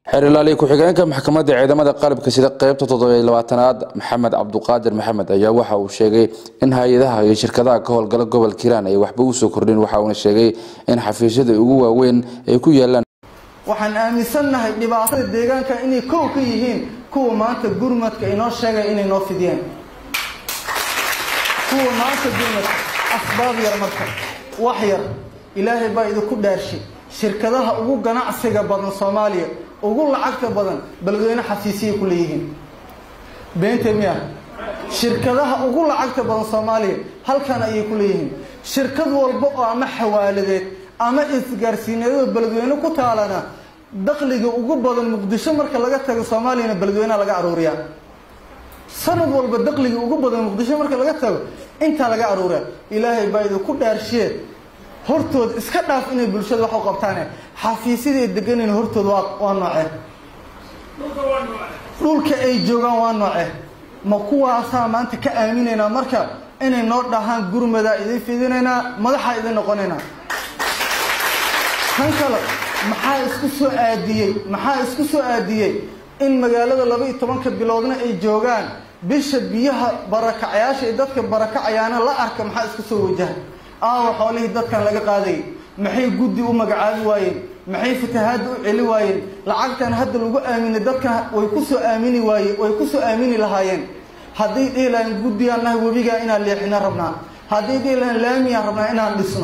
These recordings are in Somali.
xeer ilaaliye ku-xigeenka maxkamadda ciidamada qalabka sida qeybta toddobiyo labaatanaad maxamed cabduqaadir maxamed ayaa waxa uu sheegay in hay-adaha iyo shirkadaha ka howlgala gobolka hiiraan ay waxba usoo kordhin waxa uuna sheegay in xafiisyada ugu waaweyn ay ku yaalaan waxaan aaminsannahay dhibaatada deegaanka inay kow ka yihiin kuwa maanta gurmadka inoo sheegaya inay noo fidiyeen kuwa maanta gurmadka asbaab yar marka wax yar ilaahay baa idinku dhaarshay shirkadaha ugu ganacsiga badan soomaaliya ugu lacagta badan beledweyne xafiisiyay ku leeyihiin beente miya shirkadaha ugu lacagta badan soomaaliya halkan ayay ku leeyihiin shirkad walba oo ama xawaaladeed ama isgaarsiineedoo beledweyne ku taalana dakliga ugu badan muqdisho marka laga tago soomaaliyana beledweyneha laga aruuriyaa sanad walba dakliga ugu badan muqdisho marka laga tago intaa laga aruuriya ilaahay baa idinku dhaarshiye hortood iska dhaaf inay bulshada wax u qabtaane xafiisyada ay deganin hortood waa waa nooce dhulka ay joogaan waa nooce ma kuwaasaa maanta ka aaminaynaa marka inay noo dhahaan gurmadaa idin fidinaynaa madaxaa idin noqonaynaa tan kale maxaa isku soo aadiyey maxaa isku soo aadiyey in magaalada laba iyo tobanka biloodna ay joogaan bisha biyaha barakacayaasha ee dadka barakacayaana la arka maxaa isku soo wajaha aawa xoolihii dadkan laga qaadayay maxay guddi u magacaabi waayeen maxay fatahaadda u celi waayeen lacagtan hadda lagu aaminay dadkan way ku soo aamini waaye way ku soo aamini lahaayeen hadday dhihi lahayn guddigaan nahay webigaa inaan leexina rabnaa hadday dhihi lahayn laamiyaan rabnaa inaan dhisno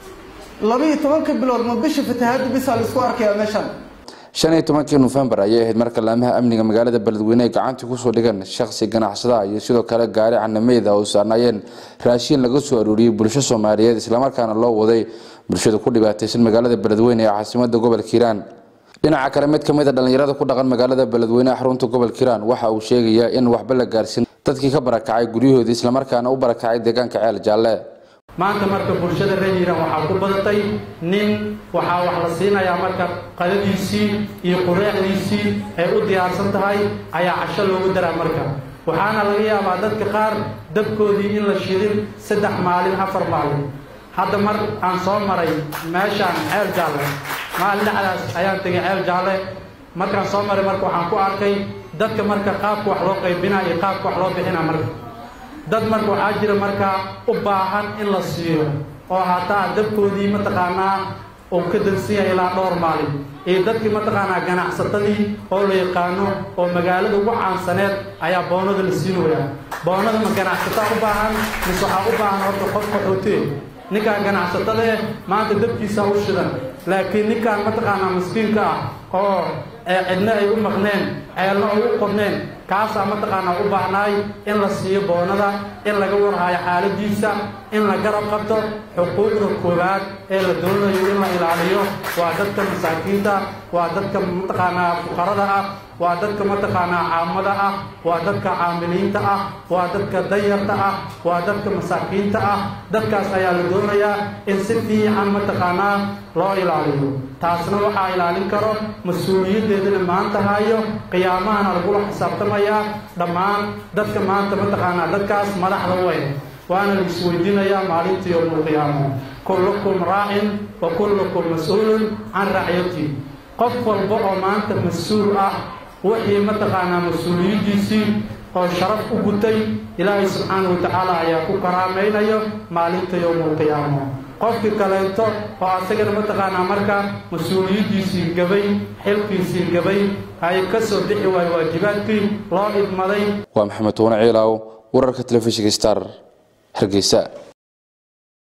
laba iyo tobanka bilood ma bisha fatahaadda bisaa laisku arkayaa meeshan shan iyo tobankii nofembar ayay ahayd marka laamaha amniga magaalada beledweyne ay gacantii kusoo dhigeen shakhsi ganacsadaha iyo sidoo kale gaari canameyd ah oo saarnaayeen raashiin laga soo aruuriyey bulsho soomaaliyeed islamarkaana loo waday bulshada ku dhibaataysan magaalada beledweyne ee caasimada gobolka hiiraan dhinaca kale mid ka mid a dhallinyarada ku dhaqan magaalada beledweyne xarunta gobolka hiiraan waxa uu sheegayaa in waxba la gaarsin dadkii ka barakacay guryahoodii islamarkaana u barakacay deegaanka ceel jaalle maanta marka bulshada reer hiiraan waxaa ku badatay nin waxaa wax la siinayaa marka qadadiisii iyo qureexdiisii ay u diyaarsan tahay ayaa casho loogu daraa marka waxaana laga yaabaa dadka qaar dabkoodii in la shidin saddex maalin afar maalin hadda mar aan soo maray meeshaan ceel jaalle maalin dhexdaas ayaan tegay ceel jaalle markaan soo maray marka waxaan ku arkay dadka marka qaabka wax loo qaybinaa iyo qaabka wax loo bixinaa marka dad marka waxaa jira markaa u baahan in la siiyo oo hataa dabkoodii mataqaanaa uu ka dansan yahay ilaa dhowr maalin iyo dadkii mataqaanaa ganacsatadii oo la yaqaano oo magaalada ugu caansaneed ayaa boonada la siinayaa boonada ma ganacsataa u baahan mise waxaa u baahan horta qof qaxootee ninkaan ganacsatada eh maanta dabkiisa u shidan laakiin ninkaan mataqaanaa maskiinka ah oo cidna ay u maqneen ceelna ay u qodneen kaasaa mataqaanaa u baahnaay in la siiyo boonada in laga warhaayo xaaladiisa in la garab qabto xuquuqda koowaad ee la doonayo in la ilaaliyo waa dadka masaakiinta waa dadka mataqaanaa fuqarada ah waa dadka mataqaanaa caamada ah waa dadka caamiliinta ah waa dadka dayarta ah waa dadka masaakiinta ah dadkaas ayaa la doonayaa in si fiican mataqaanaa loo ilaaliyo taasna waxaa ilaalin karo mas-uuliyaddeedana maanta hayo qiyaamahana lagula xisaabtamayaa dhammaan dadka maanta mataqaanaa dadkaas madaxda weyn waana la isweydiinayaa maalinta yowmulqiyaama kullukum raacin wa kullukum mas-uulun can racyati qof walba oo maanta mas-uul ah wixii mataqaanaa mas-uuliyaddiisii oo sharaf u gutay ilaahay subxaanahu watacaala ayaa ku karaamaynayo maalinta yowmulqiyaama qofkii kaleento oo asagana mataqaanaa markaa mas-uuliyaddiisii gabay xilkiisii gabay ay ka soo bixi waayo waajibaadkii loo idmaday waa maxamed tuune ciilaaw wararka telefishinka star hargeysa